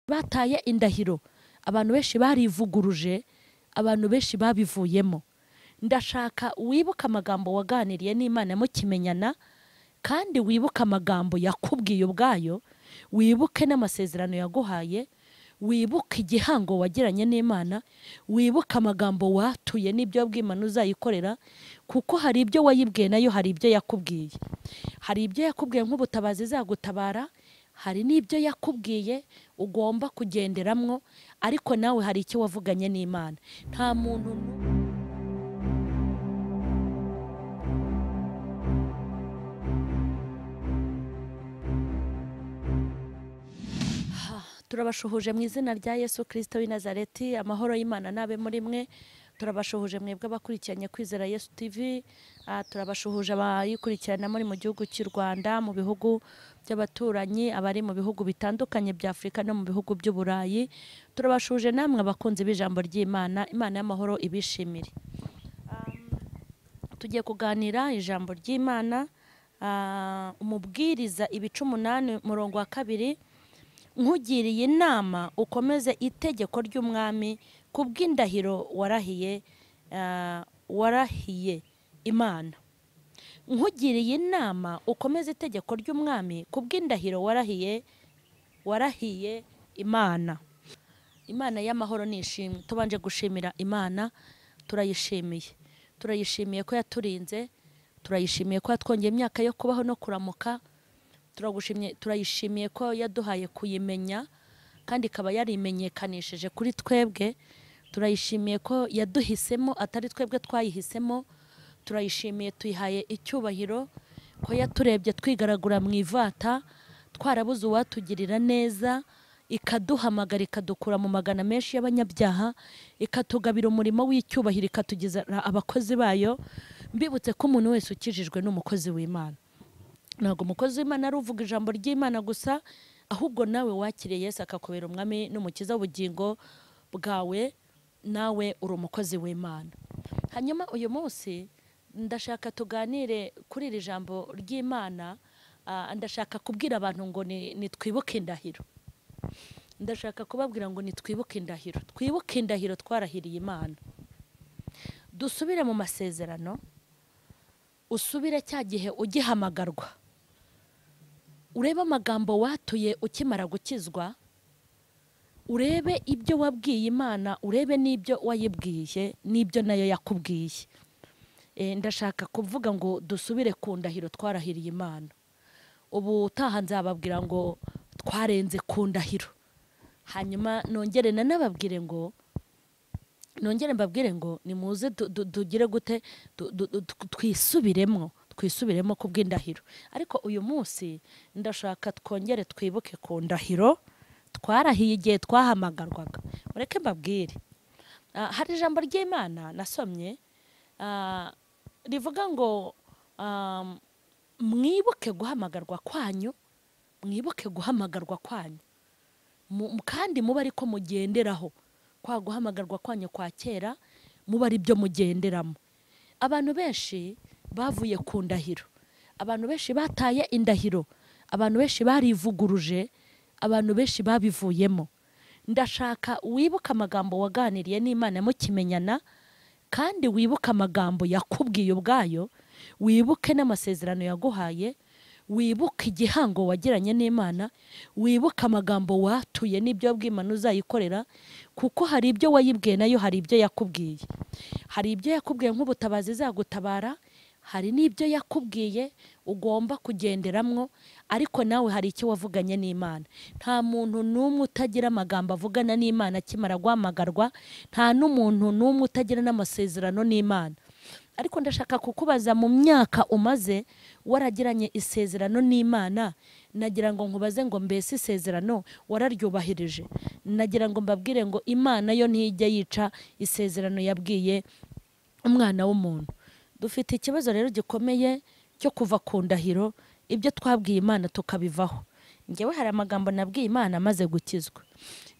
bataye indahiro abantu benshi barivuguruje abantu benshi babivuyemo ndashaka wibuke amagambo waganiriye n'imana mukimenyana kandi wibuke amagambo yakubwiye ubwayo wibuke n'amasezerano yaguhaye wibuke igihango wagiranye n'imana wibuke amagambo watuye n'ibyo bw'imana uzayikorera kuko hari ibyo wayibwiye nayo hari ibyo yakubwiye hari ibyo yakubwiye nk'ubutabazi izagutabara hari n'ibyo yakubwiye ugomba kugenderamwo ariko nawe hari icyo wavuganye n'imana nta muntu n'umwe turabashuhuje mu izina rya yesu kirisito w'i nazareti amahoro y'imana n'abe muri mwe turabashuhuje mwebwe abakurikiranye kwizera yesu tivi Ah, turabashuhuje abayikurikirana muri mu gihugu cy'u rwanda mu bihugu by'abaturanyi abari mu bihugu bitandukanye bya afurika no mu bihugu by'uburayi turabashuhuje namwe abakunzi b'ijambo ry'imana imana y'amahoro ibishimire tugiye kuganira ijambo ry'imana ah, umubwiriza ibice umunani umurongo wa kabiri nkugiriye inama ukomeze itegeko ry'umwami ku bw'indahiro warahiye ah, warahiye imana nkugiriye inama ukomeze itegeko ry'umwami ku bw'indahiro warahiye warahiye imana imana y'amahoro ni ishimwe tubanje gushimira imana turayishimiye turayishimiye ko yaturinze turayishimiye ko yatwongeye imyaka yo kubaho no kuramuka turagushimye- turayishimiye ko yaduhaye kuyimenya kandi ikaba yarimenyekanishije kuri twebwe turayishimiye ko yaduhisemo atari twebwe twayihisemo turayishimiye tuyihaye icyubahiro ko yaturebye twigaragura mu ivata twarabuze uwatugirira neza ikaduhamagara ikadukura mu magana menshi y'abanyabyaha ikatugabira umurimo w'icyubahiro ikatugeza abakozi bayo mbibutse ko umuntu wese ukijijwe ni umukozi w'imana ntabwo umukozi w'imana ari uvuga ijambo ry'imana gusa ahubwo nawe wakiriye Yesu akakubera umwami n'umukiza w'ubugingo bwawe nawe uri umukozi w'imana hanyuma uyu munsi ndashaka tuganire kuri iri jambo ry'imana ah, ndashaka kubwira abantu ngo ni- nitwibuke indahiro ndashaka kubabwira ngo nitwibuke indahiro twibuke indahiro twarahiriye imana dusubire mu masezerano usubire cya gihe ugihamagarwa urebe amagambo watuye ukimara gukizwa urebe ibyo wabwiye imana urebe n'ibyo wayibwiye n'ibyo nayo yakubwiye Eh, ndashaka kuvuga ngo dusubire ku ndahiro twarahiriye imana ubu utaha nzababwira ngo twarenze ku ndahiro hanyuma nongere nanababwire ngo nongere mbabwire ngo nimuze tu- tu- tugire gute tu- tu- tu- tu- twisubiremo twisubiremo ku bw'indahiro ariko uyu munsi ndashaka twongere twibuke ku ndahiro twarahiye igihe twahamagarwaga mureke mbabwire Ah, hari ijambo ry'imana nasomye ah, rivuga ngo ah, mwibuke guhamagarwa kwanyu mwibuke guhamagarwa kwanyu mu- mu- kandi muba ariko mugenderaho kwa guhamagarwa kwanyu kwa kera muba ari byo mugenderamo abantu benshi bavuye ku ndahiro abantu benshi bataye indahiro abantu benshi barivuguruje abantu benshi babivuyemo ndashaka wibuke amagambo waganiriye n'imana mukimenyana kandi wibuke amagambo yakubwiye ubwayo wibuke n'amasezerano yaguhaye wibuke igihango wagiranye n'imana wibuke amagambo watuye n'ibyo bw'imana uzayikorera kuko hari ibyo wayibwiye nayo hari ibyo yakubwiye hari ibyo yakubwiye nk'ubutabazi izagutabara hari n'ibyo yakubwiye ugomba kugenderamwo ariko nawe hari icyo wavuganye n'imana nta muntu n'umwe utagira amagambo avugana n'imana akimara guhamagarwa nta n'umuntu n'umwe utagira n'amasezerano n'imana ariko ndashaka kukubaza mu myaka umaze waragiranye isezerano n'imana nagira ngo nkubaze ngo mbese isezerano wararyubahirije nagira ngo mbabwire ngo imana yo ntijya yica isezerano yabwiye umwana w'umuntu dufite ikibazo rero gikomeye cyo kuva ku ndahiro ibyo twabwiye imana tukabivaho ngewe hari amagambo nabwiye imana amaze gukizwa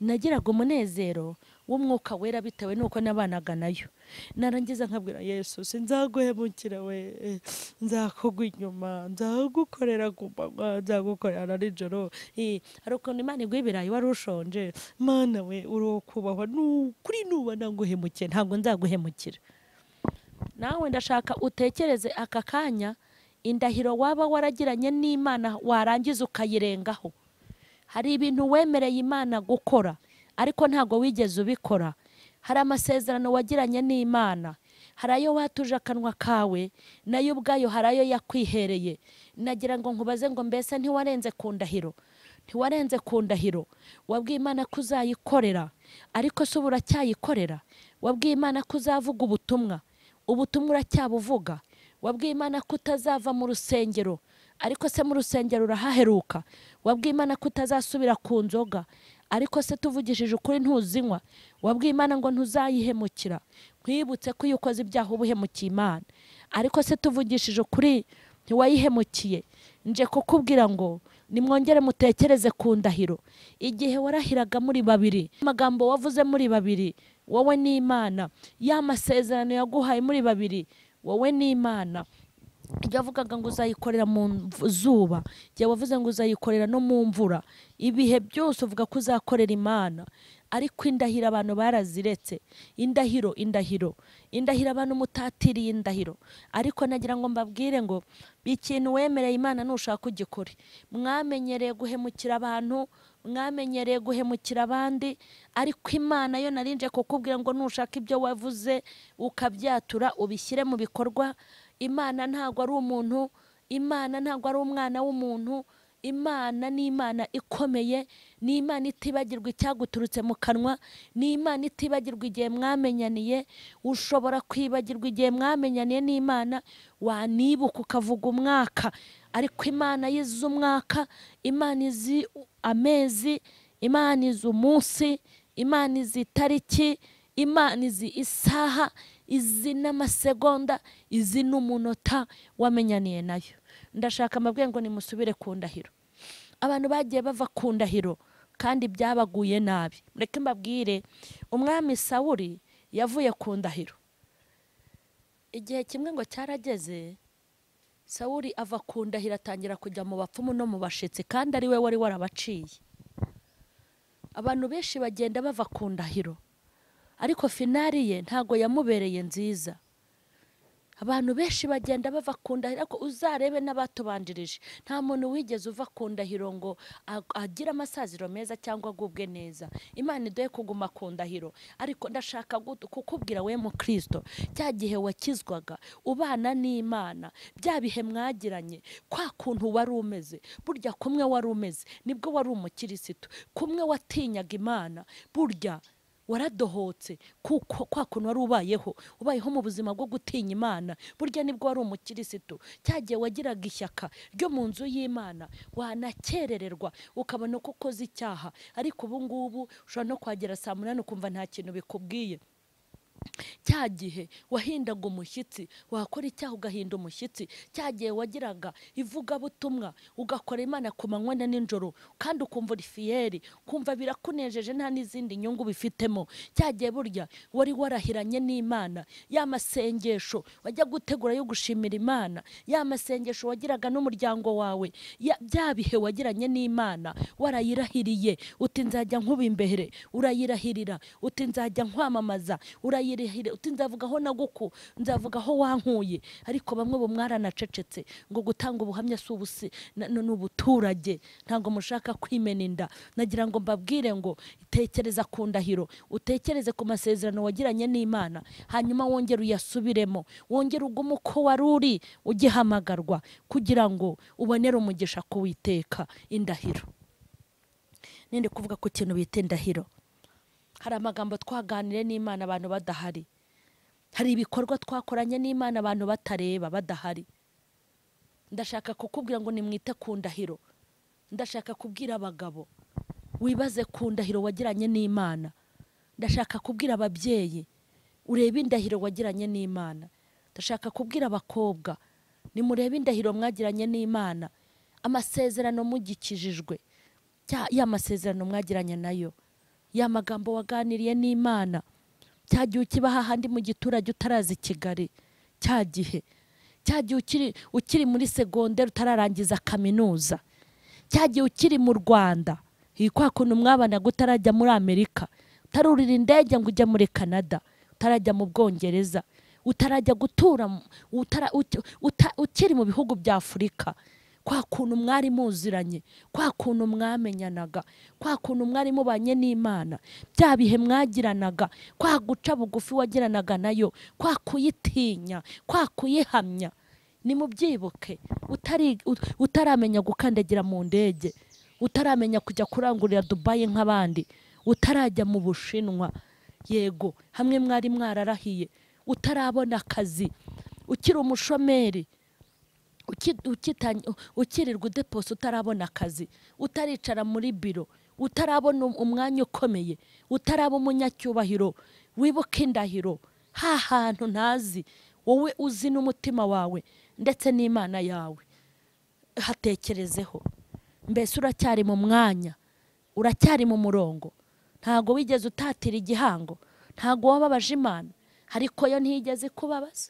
nagiraga umunezero w'umwuka wera bitewe n'uko nabanaga nayo narangiza nkabwira yesu sinzaguhemukira we nzakugwa inyuma nzagukorera ku manywa nzagukorera na nijoro Eh, hari ukuntu imana iguha ibirayi wari ushonje mana we urokubahwa kuri nuba naguhemukiye ntabwo nzaguhemukira nawe ndashaka utekereze aka kanya indahiro waba waragiranye n'imana warangiza ukayirengaho hari ibintu wemereye imana gukora ariko ntabwo wigeze ubikora hari amasezerano wagiranye n'imana hari ayo watuje akanwa kawe nayo ubwayo hari ayo yakwihereye nagira ngo nkubaze ngo mbese ntiwarenze ku ndahiro ntiwarenze ku ndahiro wabwiye imana ko uzayikorera ariko se ubu uracyayikorera wabwiye imana ko uzavuga ubutumwa ubutumwa uracyabuvuga wabwiye imana ko utazava mu rusengero ariko se mu rusengero urahaheruka wabwiye imana ko utazasubira ku nzoga ariko se tuvugishije ukuri ntuzinywa wabwiye imana ngo ntuzayihemukira nkwibutse ko iyo ukoze ibyaha uba uhemukiye imana ariko se tuvugishije ukuri ntiwayihemukiye nje kukubwira ngo nimwongere mutekereze ku ndahiro igihe warahiraga muri babiri amagambo wavuze muri babiri wowe n'imana ya masezerano yaguhaye muri babiri wowe n'imana ibyo wavugaga ngo uzayikorera mu mv- zuba igihe wavuze ngo uzayikorera no mu mvura ibihe byose uvuga ko uzakorera imana ariko indahiro abantu baraziretse indahiro indahiro indahiro abantu mutatiriye indahiro ariko nagira ngo mbabwire ngo ikintu wemereye imana nushaka ugikore mwamenyereye guhemukira abantu mwamenyereye guhemukira abandi ariko imana yo narinje kukubwira ngo nushaka ibyo wavuze ukabyatura ubishyire mu bikorwa imana ntabwo ari umuntu imana ntabwo ari umwana w'umuntu imana ni imana ikomeye ni imana itibagirwa icyaguturutse mu kanwa ni imana itibagirwa igihe mwamenyaniye ushobora kwibagirwa igihe mwamenyaniye n'imana wanibuka ukavuga umwaka ariko imana yizi umwaka imana izi amezi imana izi umunsi imana izi itariki imana izi isaha izi n'amasegonda izi n'umunota wamenyaniye nayo ndashaka amabwire ngo nimusubire ku ndahiro abantu bagiye bava ku ndahiro kandi byabaguye nabi mureke mbabwire umwami sawuri yavuye ku ndahiro igihe kimwe ngo cyarageze sawuri ava ku ndahiro atangira kujya mu bapfumu no mu bashitsi kandi ari we wari warabaciye abantu benshi bagenda bava ku ndahiro ariko finari ye ntago yamubereye nziza abantu benshi bagenda bava ku ndahiro ariko uzarebe n'abatubanjirije nta muntu wigeze uva ku ndahiro ngo ag- agire amasaziro meza cyangwa agubwe neza imana iduhe kuguma ku ndahiro ariko ndashaka gut- kukubwira we mu kirisito cya gihe wakizwaga ubana n'imana bya bihe mwagiranye kwa kuntu wari umeze burya kumwe wari umeze nibwo wari umukirisitu kumwe watinyaga imana burya waradohotse kuko kwa kuntu wari ubayeho ubayeho mu buzima bwo gutinya imana burya nibwo wari umukirisitu cyagiye wagiraga ishyaka ryo mu nzu y'imana wanakerererwa ukabona ko ukoze icyaha ariko ubu ngubu ushobora no kuhagera saa munani ukumva nta kintu bikubwiye cya gihe wahindaga umushyitsi wakora icyaha ugahinda umushyitsi cya gihe wagiraga ivugabutumwa ugakora imana ku manywa na nijoro kandi ukumva uri fiyeri ukumva birakunejeje nta n'izindi nyungu bifitemo cya gihe burya wari warahiranye n'imana ya masengesho wajya gutegura yo gushimira imana ya masengesho wagiraga n'umuryango wawe ya- bya bihe wagiranye n'imana warayirahiriye uti nzajya nkuba imbere urayirahirira uti nzajya nkwamamaza urayirahirira uti nzavugaho naguku nzavugaho wankuye ariko bamwe bo mwaranacecetse ngo gutanga ubuhamya si ubusi na- ni ubuturage ntabwo mushaka kwimena inda nagira ngo mbabwire ngo tekereza ku ndahiro utekereze ku masezerano wagiranye n'imana hanyuma wongere uyasubiremo wongere ugume uko wari uri ugihamagarwa kugira ngo ubonere umugisha kuwiteka indahiro ninde kuvuga ku kintu bita indahiro hari amagambo twaganire n'imana abantu badahari hari ibikorwa twakoranye n'imana abantu batareba badahari ndashaka kukubwira ngo nimwite ku ndahiro ndashaka kubwira abagabo wibaze ku ndahiro wagiranye n'imana ndashaka kubwira ababyeyi urebe indahiro wagiranye n'imana ndashaka kubwira abakobwa nimurebe indahiro mwagiranye n'imana amasezerano mugikijijwe cya- ya masezerano mwagiranye nayo ya magambo waganiriye n'imana cya gihe ukiba hahandi mu giturage utarazi kigali cya gihe cya gihe ukiri ukiri muri segonderi utararangiza kaminuza cya gihe ukiri mu rwanda iyi kwa kuntu mwabanaga utarajya muri amerika utarurira indege ngo ujye muri canada utarajya mu bwongereza utarajya gutura mu- utara- uti- uta- ukiri mu bihugu bya afurika kwa kuntu mwari muziranye kwa kuntu mwamenyanaga kwa kuntu mwari mubanye n'imana bya bihe mwagiranaga kwa guca bugufi wagiranaga nayo kwa kuyitinya kwa kuyihamya nimubyibuke utari- ut- utaramenya gukandagira mu ndege utaramenya kujya kurangurira dubayi nk'abandi utarajya mu bushinwa yego hamwe mwari mwararahiye utarabona akazi ukiri umushomeri uki- ukitany- ukirirwa udepose utarabona akazi utaricara muri biro utarabona um- umwanya ukomeye utaraba umunyacyubahiro wibuka indahiro ha hantu ntazi wowe uzi n'umutima wawe ndetse n'imana yawe hatekerezeho mbese uracyari mu mwanya uracyari mu murongo ntabwo wigeze utatira igihango ntabwo wababaje imana ariko yo ntiyigeze kubabaza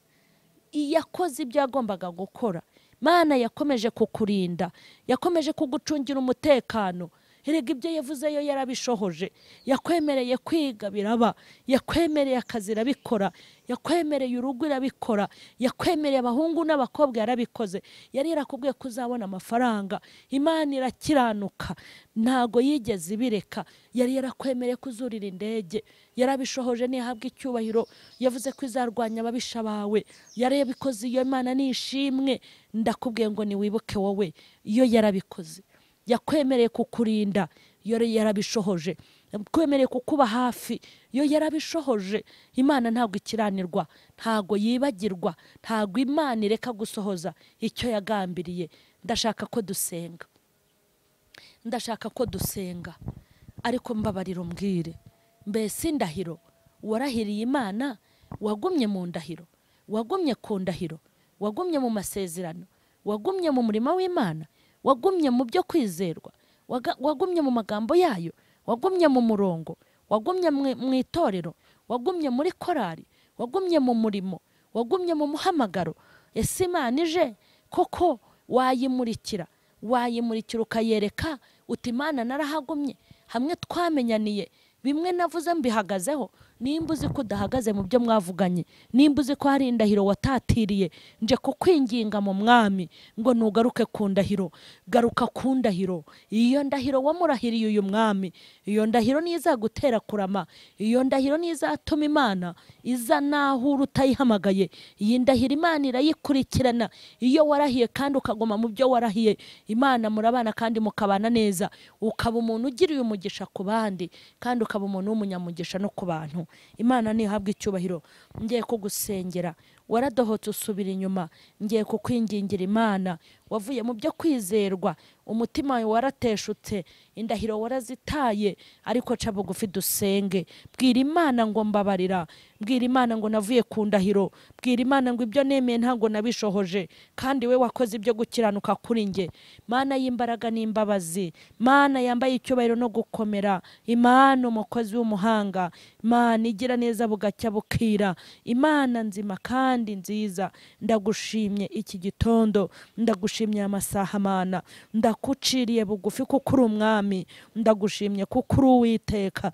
yakoze ibyo yagombaga gukora mana yakomeje kukurinda yakomeje kugucungira umutekano erega ibyo yavuze yo yarabishohoje yakwemereye kwiga biraba yakwemereye akazi irabikora yakwemereye urugo irabikora yakwemereye abahungu n'abakobwa yarabikoze yari yarakubwiye ko uzabona amafaranga imana irakiranuka ntago yigeze ibireka yari yarakwemereye ko uzurira indege yarabishohoje ntihabwe icyubahiro yavuze ko izarwanya ababisha bawe yarabikoze iyo mana ni ishimwe ndakubwiye ngo niwibuke wowe iyo yarabikoze yakwemereye kukurinda yo yarabishohoje yakwemereye kukuba hafi yo yarabishohoje imana ntabwo ikiranirwa ntabwo yibagirwa ntabwo imana ireka gusohoza icyo yagambiriye ndashaka ko dusenga ndashaka ko dusenga ariko mbabarira umbwire mbese indahiro warahiriye imana wagumye mu ndahiro wagumye ku ndahiro wagumye mu masezerano wagumye mu murimo w'imana wagumye mu byo kwizerwa waga- wagumye mu magambo yayo wagumye mu murongo wagumye mu mu itorero wagumye muri korari wagumye mu murimo wagumye mu muhamagaro ese imana ije koko wayimurikira wayimurikira ukayereka uti imana narahagumye hamwe twamenyaniye bimwe navuze mbihagazeho nimba uzi ko udahagaze mu byo mwavuganye nimba uzi ko hari indahiro watatiriye nje kukwinginga mu mwami ngo ntugaruke ku ndahiro garuka ku ndahiro iyo ndahiro wamurahiriye uyu mwami iyo ndahiro niyo izagutera kurama iyo ndahiro niyo izatuma imana iza naho uri utayihamagaye iyi ndahiro imana irayikurikirana iyo warahiye kandi ukaguma mu byo warahiye imana murabana kandi mukabana neza ukaba umuntu ugiriye umugisha ku bandi kandi ukaba umuntu w'umunyamugisha no ku bantu imana ntihabwe icyubahiro ngiye kugusengera waradohotse usubira inyuma ngiye kukwingingira imana wavuye mu byo kwizerwa umutima wawe warateshutse indahiro warazitaye ariko ca bugufi dusenge bwira imana ngo mbabarira bwira imana ngo navuye ku ndahiro bwira imana ngo ibyo nemeye ntabwo nabishohoje kandi we wakoze ibyo gukiranuka kuri njye mana y'imbaraga n'imbabazi mana yambaye icyubahiro no gukomera imana umukozi w'umuhanga imana igira neza bugacya bukira imana nzima kandi nziza ndagushimye iki gitondo ndagushimye aya masaha mana ndakuciriye bugufi kuko uri umwami ndagushimye kuko uri uwiteka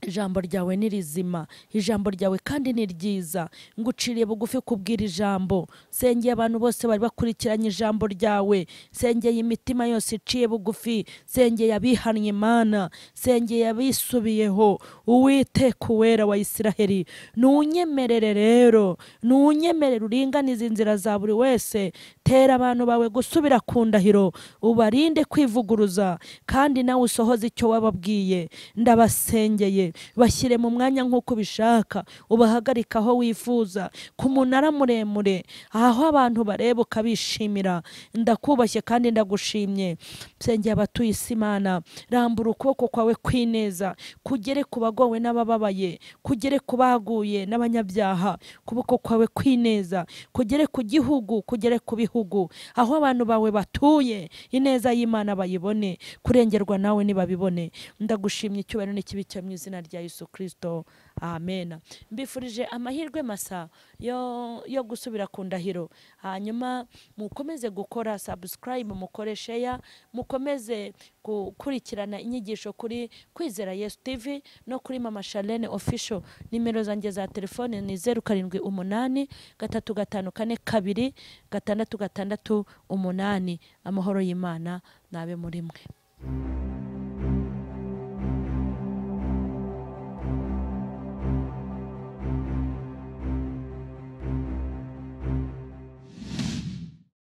ijambo ryawe ni rizima ijambo ryawe kandi ni ryiza nguciriye bugufi kubwira ijambo sengeye abantu bose bari bakurikiranye ijambo ryawe sengeye imitima yose iciye bugufi sengeye abihannye imana sengeye abisubiyeho uwiteka uwera wa isiraheli ntunyemerere rero ntunyemerere uringanize inzira za buri wese tera abantu bawe gusubira ku ndahiro ubarinde kwivuguruza kandi nawe usohoze icyo wababwiye ndabasengeye bashyire mu mwanya nk'uko ubishaka ubahagarike aho wifuza ku munara muremure aho abantu bareba ukabishimira ndakubashye kandi ndagushimye nsengera abatuye isi imana rambura ukuboko kwawe kw'ineza kugere ku bagowe n'abababaye kugere ku baguye n'abanyabyaha ukuboko kwawe kw'ineza kugere ku gihugu kugere ku bihugu aho abantu bawe batuye ineza y'imana bayibone kurengerwa nawe ntibabibone ndagushimye icyubahiro n'ikibi cyo mu izina rya yesu kirisito amen mbifurije amahirwe masa yo yo gusubira ku ndahiro hanyuma mukomeze gukora sabusikarayibu mukore sheya mukomeze gukurikirana inyigisho kuri kwizera yesu tivi no kuri mama shalene ofisho nimero zanjye za telefone ni zeru karindwi umunani gatatu gatanu kane kabiri gatandatu gatandatu umunani amahoro y'imana nabe muri mwe